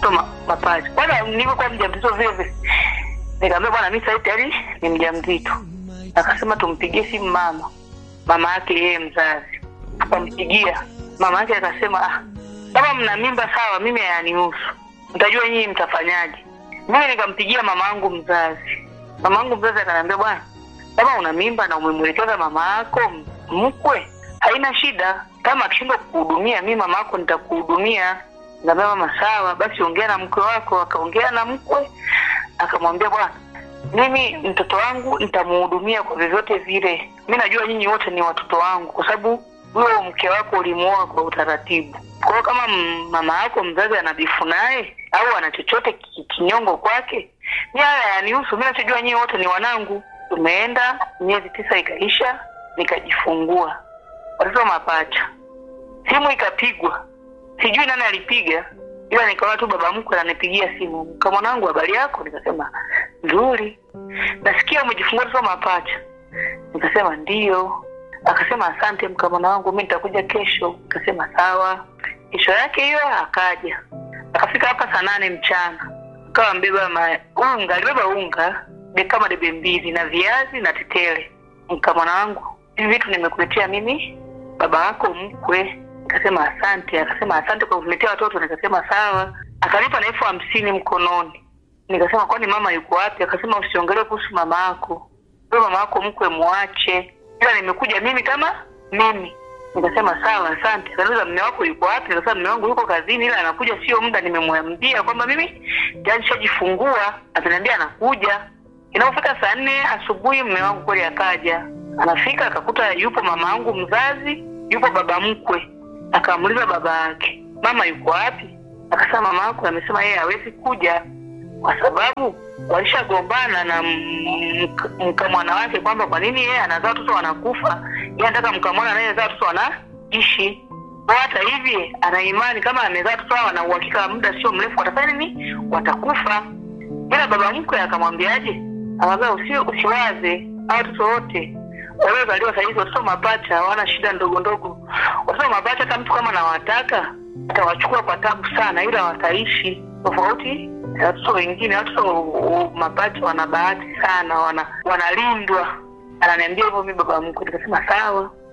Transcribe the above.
watoto ma, mapacha. Kwanza nilivyokuwa mjamzito vile vile, nikamwambia bwana, mimi sasa tayari ni mjamzito. Akasema tumpigie simu mama, mama yake yeye mzazi. Akampigia mama yake, akasema ah, kama mna mimba sawa, mimi hayanihusu, mtajua nyinyi mtafanyaje. Mimi nikampigia mama yangu mzazi, mama yangu mzazi akaniambia bwana, kama una mimba na umemwelekeza mama yako mkwe, haina shida. Kama akishindwa kukuhudumia, mi mama yako nitakuhudumia. Nikamwambia mama, sawa basi, ongea na mkwe wako. Akaongea na mkwe, akamwambia bwana, mimi mtoto wangu nitamuhudumia kwa vyovyote vile. Mi najua nyinyi wote ni watoto wangu, kwa sababu huyo mke wako ulimuoa kwa utaratibu. Kwa hiyo kama m- mama yako mzazi anabifu naye au ana chochote ki- kinyongo kwake, mi haya yanihusu. Mi nachojua nyinyi wote ni wanangu. Tumeenda miezi tisa ikaisha, nikajifungua watoto mapacha. Simu ikapigwa, sijui nani alipiga, ila nikaona tu baba mkwe ananipigia simu, kama mwanangu, habari yako? Nikasema nzuri. Nasikia umejifungua watoto mapacha. Nikasema ndiyo. Akasema asante mkamwana wangu, mi nitakuja kesho. Nikasema sawa. Kesho yake hiyo akaja, akafika hapa saa nane mchana, akawa mbeba ma- unga, alibeba unga de- kama debe mbili na viazi na tetele. Mkamwana wangu, hivi vitu nimekuletea mimi baba yako mkwe. Nikasema asante. Akasema asante kwa kuletea watoto. Nikasema sawa. Akanipa na elfu hamsini mkononi. Nikasema kwani mama yuko wapi? Akasema usiongelee kuhusu mama yako, huyo mama yako mkwe muache, ila nimekuja mimi kama mimi. Nikasema sawa, asante. Akaniuliza mme wako yuko wapi? Nikasema mme wangu yuko kazini, ila anakuja sio muda. Nimemwambia kwamba mimi tayari nishajifungua, ataniambia anakuja. Inapofika saa nne asubuhi, mme wangu kweli akaja. Anafika akakuta yupo mama yangu mzazi, yupo baba mkwe. Akamuuliza baba yake, mama yuko wapi? Akasema mama yako amesema yeye hawezi kuja kwa sababu walishagombana na m- mk- mkamwana wake kwamba kwa nini yeye anazaa watoto wanakufa, yeye anataka mkamwana anayezaa watoto wanaishi. Kwa hata hivi ana imani kama amezaa watoto hao, ana uhakika wa muda sio mrefu watafanya nini, watakufa. Ila baba mkwe akamwambiaje? Akamwambia usi, usiwaze hao watoto wote waliozaliwa sahizi, watoto mapacha hawana shida ndogo ndogo. Watoto mapacha hata mtu kama anawataka atawachukua kwa tabu sana, ila wataishi tofauti na watoto wengine. Watoto uh, mapacha wana bahati sana, wana wanalindwa. Ananiambia hivyo mi baba mkwe, nikasema sawa.